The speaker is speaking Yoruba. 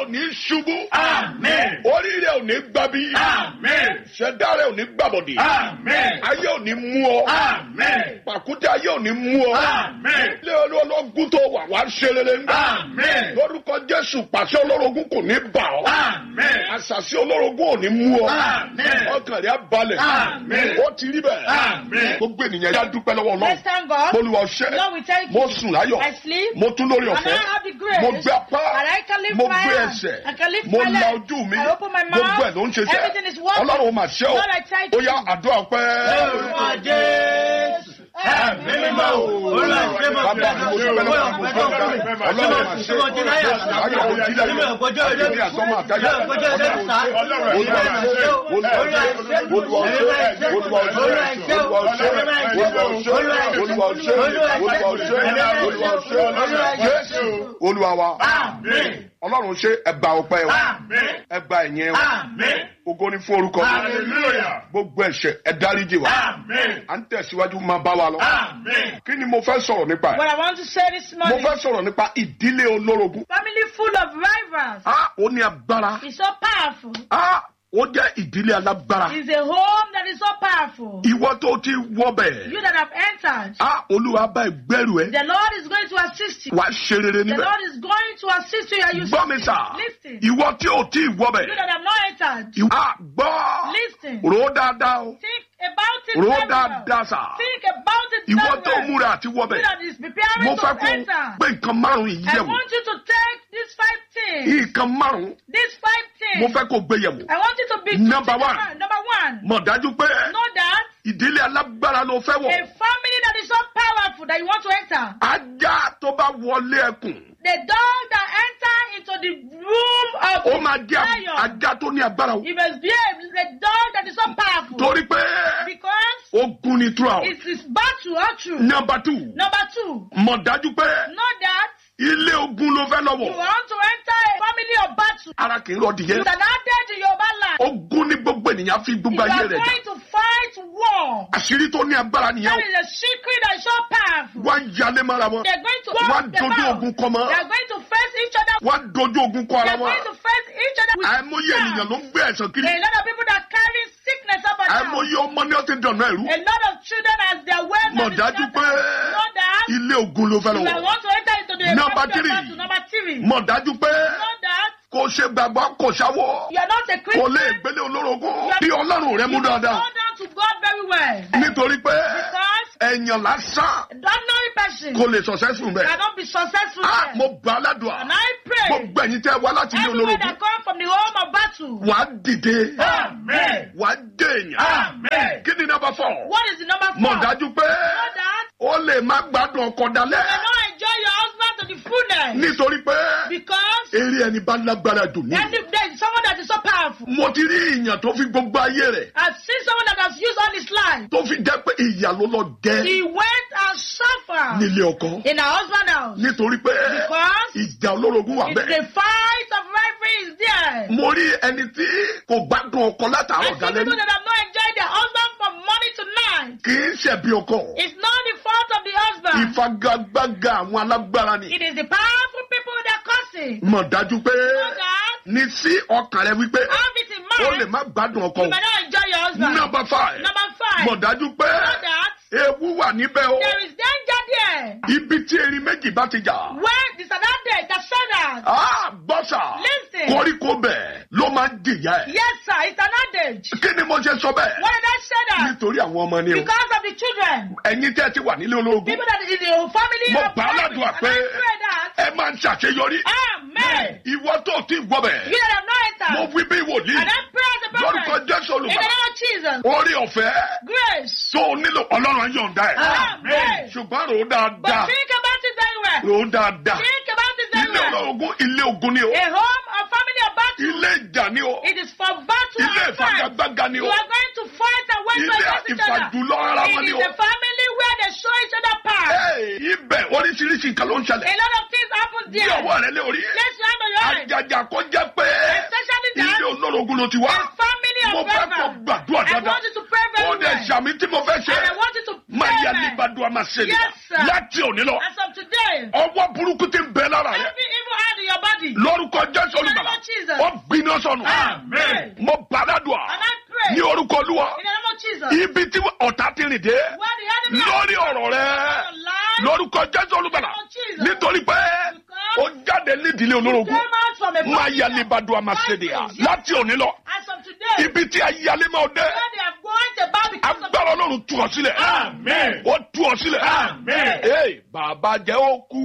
ní ṣubú. Amen. orí rẹ ò ní gbàbí. Amen. ṣẹ̀dá rẹ ò ní gbàbọ̀dì. Amen. ayé ò ní mú ọ. Amen. pàkúté ayé ò ní mú ọ. Amen. ilé ológun tó wà wá ṣe rere ńgbà. Amen. lórúkọ jésù pàṣẹ olórogún kò ní bà ọ́. Amen. àṣàṣì olórogún ò ní mú ọ. Amen. ọkàn rẹ á balẹ̀. Amen. ó ti rí bẹ́ẹ̀. Amen. gbogbo ènìyàn yá dúpẹ́ lọ́wọ́ Let's ọlọ́run. thank God. olúwa ṣẹ́. Lord, we thank mo you. sùn láyọ̀. I sleep. mo tún lórí And ọ̀fẹ́. I have the grace. mo gbé apá. And I can lift mo my gbé hand. ẹsẹ̀. I can lift mo my la leg. ojú mi. I open my mouth. gbogbo ẹ̀ ló ń ṣiṣẹ́. Everything is working. ọlọ́run ò mà ṣe o. Lord, I thank ó yá you. àdúrà pẹ́. Lórúkọ Jésù. Ẹ̀mí mímọ́ o. Olúwa ṣe mọ̀ Bàbá mi mo dúpẹ́ lọ́wọ́ mo dúpẹ́ lọ́wọ́ ọlọ́run mà ṣe Ṣé mo ti láyà? ayọ̀ kò jí lẹ́yìn àtẹ̀mí àtọ́mọ àtayọ̀ olúwa ṣe olúwa ṣe olúwa ṣe olúwa ṣe olúwa ṣe olúwa ṣe olúwa ṣe olúwa ṣe olúwa ṣe jésù olúwa wa Amen. ọlọ́run ṣe ẹgbà ọpẹ́ wa Amen. ẹgbà ẹ̀yìn wa Amen. ògo ni fún orúkọ mi Hallelujah. gbogbo ẹ̀ṣẹ̀ ẹ dáríjì wa Amen. à ń tẹ̀síwájú máa bá wa lọ Amen. kí ni mo fẹ́ sọ̀rọ̀ nípa ẹ̀ What I want to say this mo morning. fẹ́ sọ̀rọ̀ nípa ìdílé olórogún Family full of rivals. ah ó ní agbára It's so powerful. ah ó jẹ́ ìdílé alágbára It's a home that is so powerful. ìwọ tó ti wọ bẹ̀ You that have entered. ah olúwa bá ẹ gbẹ́rù ẹ The Lord is going to assist you. wà á ṣe rere The níbẹ̀ Lord is going to assist you. Are you gbọ́ mi sà Listen. ìwọ tí ò tí ì wọ bẹ̀ You that have not entered. ìwọ- ah gbọ́ Listen. rò ó dáadáa o Think about it rò ó very well. dáadáa sà Think about it ìwọ very tó well. múra àti wọ You bẹ̀ that is preparing mo to fẹ́ kó enter. pé nǹkan márùn-ún yìí I yẹ̀wò want you to take these five things. nǹkan márùn-ún These five things. mo fẹ́ kó gbé yẹ̀wò I want you to be Number to- one. Number one. mọ̀ dájú pé Know that ìdílé alágbára ló fẹ́ a wọ̀ family that is so powerful that you want to enter. ajá tó bá wọlé ẹkùn The dog that enter into the room of ó the máa jẹ́ lion. ajá tó ní agbára o He must be a, the dog that is so powerful. torí pé Because ogun ni throughout. it is battle all through. number two Number two. mọ̀ dájú pé Know that ilé ogun ló fẹ́ you lọ́wọ́ want to enter a family of battle. ara kì í rọ You dìyẹ are not there to Yoruba land. ogun ní gbogbo ènìyàn fi If you gbogbo ayé are rẹ̀ jà going to fight war, àṣírí tó ní agbára nìyẹn that o is a secret that is so powerful. wọ́n á yalé mọ́ra wọn They're going to wọ́n á walk them dojú out. ogun kọ mọ́ They are going to face each other. wọ́n á dojú ogun kọ ara They're wọn going to face each other with àìmọye ènìyàn ló ń gbé ẹ̀sán kiri A lot of people that carry sickness up and down. àìmọye ọmọ ní ọtí dànù ẹ̀rú A lot of children as their way mọ̀ dájú pé Know that ilé ogun ló fẹ́ you are lọ́wọ́ want to enter into the Number family of three. battle. Number three. mọ̀ dájú pé Know that kò ṣe gbàgbọ́ kò ṣàwọ̀ you are not a kò Christian. lè gbélé olórogún bí ọlọ́run rẹ mú You must dáadáa hold on to God very well. nítorí pé Because ẹ̀yàn lásán ordinary person kò lè successful bẹ́ẹ̀. cannot be successful Ah, there. mo gbà á ládùá And I pray gbogbo ẹ̀yin tẹ́ wá láti ilé everyone olórogún that come from the home of battle. wàá dìde Amen. wàá dé èèyàn Amen. kí ni number four What is the number four? mọ̀ dájú pé Know that ó lè má gbádùn ọkọ you dalẹ̀ cannot enjoy your husband to the fullness. nítorí pé Because eré ẹni bá lágbára dùn ní. any there is someone that is so powerful. mo ti rí ìyàn tó fi gbogbo ayé rẹ̀ I've seen someone that has used all his life. tó fi jẹ́ pé ìyà ló lọ jẹ́ He went and suffered nílé ọkọ in her husband's house. nítorí pé Because ìjà olórogún wà it's bẹ́ẹ̀. the fight of rivalry is there. mo rí ẹni tí kò gbádùn ọkọ I látàárọ̀ see dalẹ́ people rí that have not enjoyed their husband from morning to night. kì í ṣẹ̀bi ọkọ It's not the fault of the husband. ìfagagbága àwọn alágbára ni. It is the powerful people that cause it. mọ̀ dájú pé Know that ní sí ọkàn rẹ wípé have it in ó lè mind. má gbádùn ọkọ You may not enjoy your husband. number five Number five. mọ̀ dájú pé Know that ewu wà níbẹ̀ o there is danger there. ibi tí erin méjì bá ti jà When the Sadade, the Shadas. á bọ́sà Listen. koríko bẹ̀ ló máa ń jìyà ẹ̀ Yes, sir, it's an adage. kí ni mo ṣe sọ bẹ́ẹ̀ Why did I say that? nítorí àwọn ọmọ ni o Because of the children. ẹ̀yin tẹ́ ẹ ti wà nílé ológun People that is in the family mo of gbà á rivalry. ládùúgbà And pé I pray that. ẹ máa ń ṣàṣeyọrí Amen. ìwọ tó ti gbọ́ bẹ̀ You that have not mo entered. wí bí wòlíì And I pray as a lórúkọ prophet. jésù In the olùbàdàn name of Jesus. orí ọ̀fẹ́ Grace. tó o nílò ọlọ́run yọ̀ǹda ẹ̀ Amen. ṣùgbọ́n rò ó But dáadáa think about it very well. rò ó dáadáa Think about it very ilé well. olórogún ilé ogun ni o A home, a family of battle. ilé ìjà ni o It is for battle ilé and fight. ìfagagbága ni You o are going to fight and win ilé against each other. ìfàjùlọ ara wọn It ni is o a family where they show each other power. Hey, ibẹ̀ oríṣiríṣi nǹkan ló ń A ṣẹlẹ̀ lot of things happen bí there. ọwọ́ rẹ lé orí Let's hand on your head. àjàjà kó jẹ́ pé Especially ilé that olórogún ló ti wá a family mo of fẹ́ kó brethren. gbàdúrà I dáadáa want you to pray ó very dẹ̀ well. sàmì tí mo fẹ́ ṣe And I want you to máa pray yà well. ní ìbàdàn máa ṣe Yes, sir. láti òní lọ As of today, ọwọ́ burúkú ti ń bẹ lára rẹ every evil hand in your body. lórúkọ jésù In the name olùgbàlà of Jesus. ó gbiná sọnù Amen. mo bàdàdùà And I pray ní orúkọ olúwa in the name of Jesus. ibi tí ọ̀tá ti rìn dé Where the enemy lórí ọ̀rọ̀ rẹ your life lórúkọ jésù olùbàlà nítorí pé ó jáde nídìílé olórogún came out from a máa family yálé of- bàdùn àmàṣẹ́dẹ̀yà láti òní lọ As of today, ibi tí ayálé máa dé where they have gone to bow because of agbára ọlọ́run tú ọ sílẹ̀ Amen. ó tú ọ sílẹ̀ Amen. ee bàbá jẹ́ ó kú